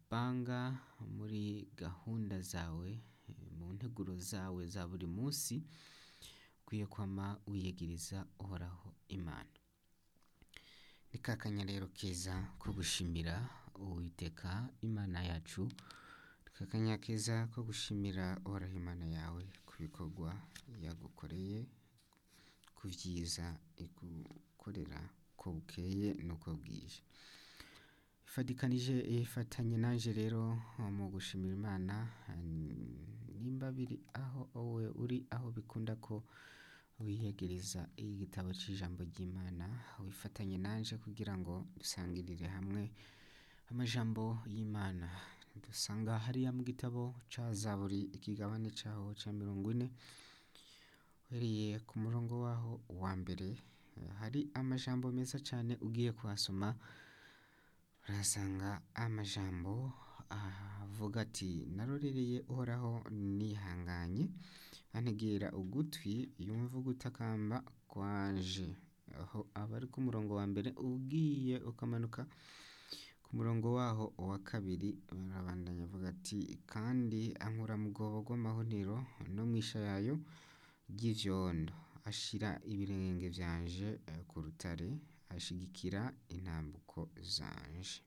upanga muri gahunda zawe mu nteguro zawe za buri munsi ukwiye kwama wiyegiriza uhoraho imana ni kakanya rero keza ko gushimira uwiteka imana yacu ni kakanya keza ko gushimira uhoraho imana yawe ku bikorwa yagukoreye ku vyiza igukorera ko bukeye nuko bwije ifadikanije ifatanye nanje rero mu gushimira imana nimba biri aho wowe uri aho bikunda ko wiyegereza igitabo c'ijambo ry'imana wifatanye nanje kugira ngo dusangirire hamwe amajambo y'imana dusanga hariya mu gitabo ca zaburi ikigabane caho ca mirongo ine uhereye ku murongo waho wa mbere hari amajambo meza cane ugiye kuhasoma urahasanga amajambo avuga ati narorereye uhoraho nihanganye antegera ugutwi yumva ugutakamba kwanje aho aba ari ku murongo wa mbere ugiye ukamanuka ku murongo waho wa kabiri barabandanya avuga ati kandi ankura mu rwobo rw'amahonero no mw'ishayayo ry'ivyondo ashira ibirenge vyanje ku rutare ashigikira intambuko zanje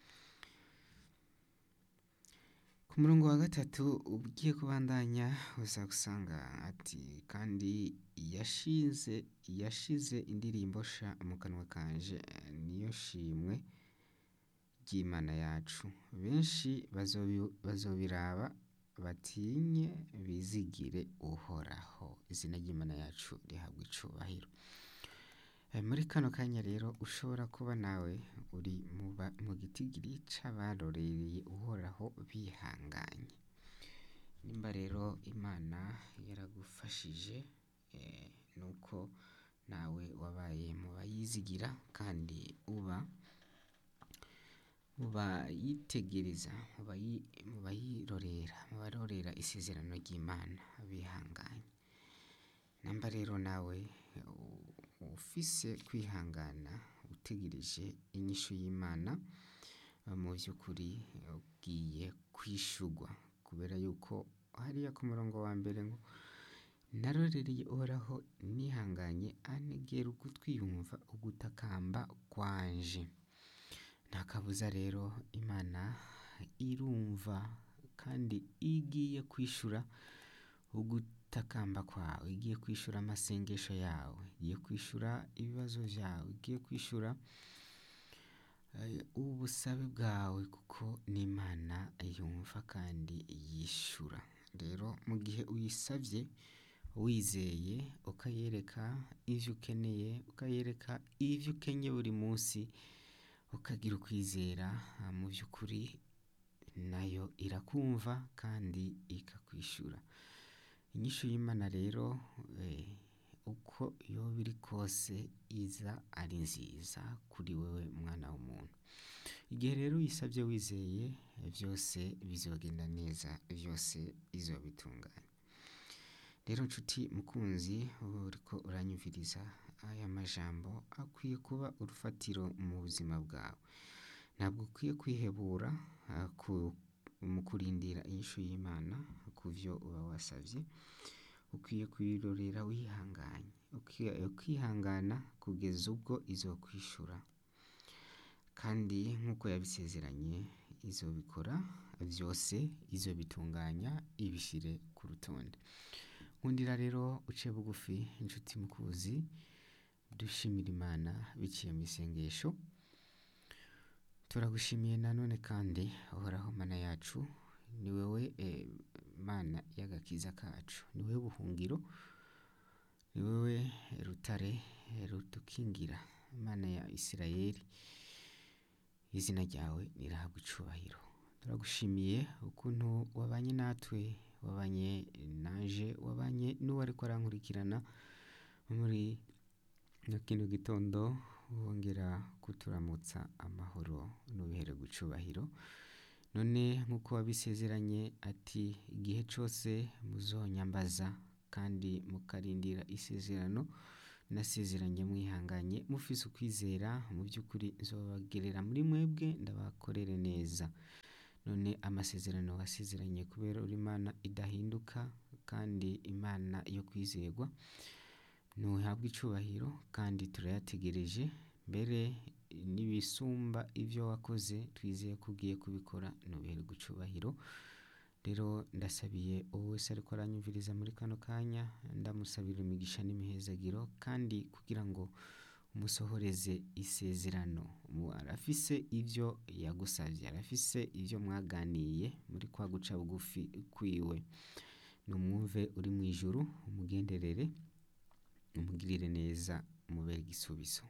ku murongo wa gatatu ugiye kubandanya uza gusanga ati kandi yashize yashize indirimbo sha mu kanwa kanje niyo shimwe ry'imana yacu benshi bazobiraba batinye bizigire uhoraho izina ry'imana yacu rihabwa icubahiro muri kano kanya rero ushobora kuba nawe uri mu gitigiri c'abarorereye uhoraho bihanganye nimba rero imana yaragufashije nuko nawe wabaye mu bayizigira kandi uba mu bayitegereza mu bayirorera mu barorera isezerano ry'imana bihanganye namba rero nawe ufise kwihangana utegereje inyishu y'imana mu vy'ukuri ugiye kwishurwa kubera yuko hariya ku murongo wa mbere ngo narorereye uhoraho nihanganye antegera ugutwi yumva ugutakamba kwanje nta kabuza rero imana irumva kandi igiye kwishura ugutakamba kwawe igiye kwishura amasengesho yawe igiye kwishura ibibazo vyawe igiye kwishura ubusabe bwawe kuko n'imana yumva kandi yishura rero mu gihe uyisavye wizeye ukayereka ivyo ukeneye ukayereka ivyo ukenye buri munsi ukagira ukwizera mu vy'ukuri nayo irakumva kandi ikakwishura inyishu y'imana rero uko yoba iri kose iza ari nziza kuri wewe mwana w'umuntu igihe rero uyisavye wizeye vyose bizogenda neza vyose izobitunganya rero nshuti mukunzi uriko uranyumviriza aya majambo akwiye kuba urufatiro mu buzima bwawe ntabwo ukwiye kwihebura mu kurindira inyishu y'imana ku vyo uba wasavye ukwiye kuyirorera wihanganye ukihangana kugeza ubwo izokwishura kandi nk'uko yabisezeranye izobikora vyose izobitunganya ibishire ku rutonde nkundira rero uce bugufi inshuti mukuzi dushimira imana biciye mu isengesho turagushimiye nanone kandi uhoraho mana yacu ni wewe mana y'agakiza kacu ni wewe buhungiro ni wewe rutare rudukingira imana ya isirayeli izina ryawe nirahabwa icubahiro turagushimiye ukuntu wabanye natwe wabanye naje wabanye n'uwariko arankurikirana muri kino gitondo wongera kuturamutsa amahoro n'ubihere gucubahiro none nk'uko wabisezeranye ati igihe cose muzonyambaza kandi mukarindira isezerano nasezeranye mwihanganye mufise ukwizera mu by'ukuri nzobagerera muri mwebwe ndabakorere neza none amasezerano wasezeranye kubera uri imana idahinduka kandi imana yo kwizerwa ntuhabwe icubahiro kandi turayategereje mbere n'ibisumba ibyo wakoze twizeye ko ugiye kubikora ntubiherwe icubahiro rero ndasabiye uwo wese ariko aranyumviriza muri kano kanya ndamusabira imigisha n'imihezagiro kandi kugira ngo umusohoreze isezerano arafise ibyo yagusabye arafise ibyo mwaganiye muri kwa guca bugufi kwiwe numwumve uri mu ijuru umugenderere umugirire neza umubere igisubizo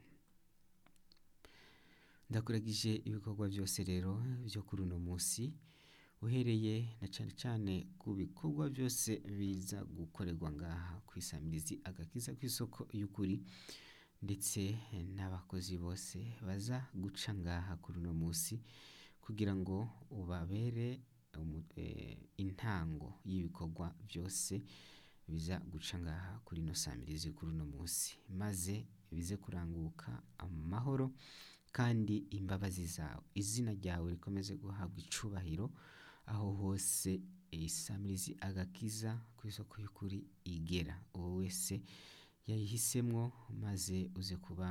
ndakuragije ibikorwa byose rero byo kuri uno munsi uhereye na cyane cyane ku bikorwa byose biza gukorerwa ngaha ku isamirizi agakiza ku isoko y'ukuri ndetse n'abakozi bose baza guca ngaha kuri uno munsi kugira ngo ubabere intango y'ibikorwa byose biza guca ngaha kuri ino samirizi kuri uno munsi maze bize kuranguka amahoro kandi imbabazi zawe izina ryawe rikomeze guhabwa icubahiro aho hose isamirizi agakiza ku isoko y'ukuri igera uwo wese yayihisemwo maze uze kuba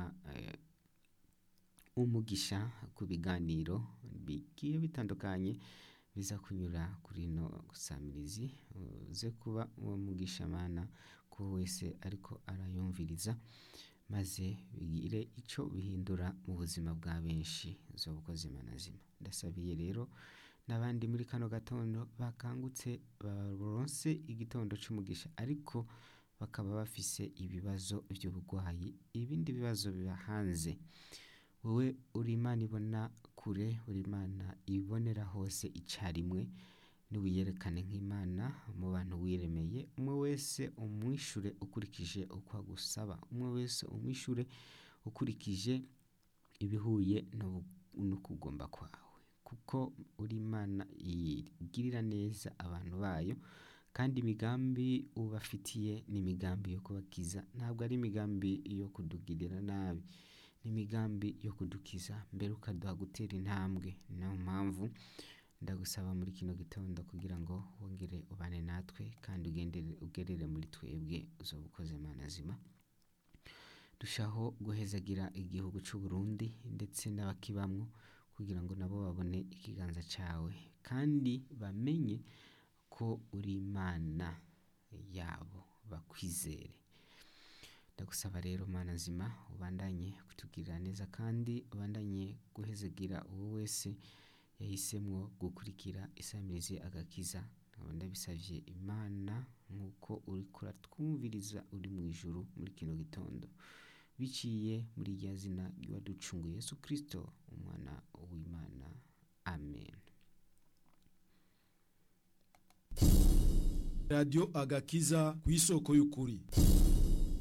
umugisha ku biganiro bigiye bitandukanye biza kunyura kuri ino samirizi uze kuba uwo mugisha mana ku wese ariko arayumviriza maze bigire icyo bihindura mu buzima bwa benshi z'ubukozi manazima ndasabiye rero n'abandi muri kano gatondo bakangutse baronse igitondo cy'umugisha ariko bakaba bafise ibibazo by'uburwayi ibindi bibazo biba hanze wowe uri imana ibona kure uri imana ibonera hose icyarimwe ntiwiyerekane nk'imana mu bantu wiremeye umwe wese umwishure ukurikije uko agusaba umwe wese umwishure ukurikije ibihuye no kugomba kwawe kuko uri imana igirira neza abantu bayo kandi imigambi ubafitiye ni imigambi yo kubakiza ntabwo ari imigambi yo kudugirira nabi ni imigambi yo kudukiza mbere ukaduha gutera intambwe niyo mpamvu ndagusaba muri kino gitondo kugira ngo wongere ubane natwe kandi ugerere muri twebwe uzoba ukoze manazima dushaho guhezagira igihugu cy'u Burundi ndetse n'abakibamwo kugira ngo nabo babone ikiganza cyawe kandi bamenye ko uri imana yabo bakwizere ndagusaba rero mana nzima ubandanye kutugirira neza kandi ubandanye guhezagira uwo wese yahisemo gukurikira isamirizi agakiza nkaba ndabisabye imana nk'uko uri kuratwumviriza uri mu ijuru muri kino gitondo biciye muri rya zina ry'uwaducunguye Yesu kirisito umwana w'imana amen radiyo agakiza ku isoko y'ukuri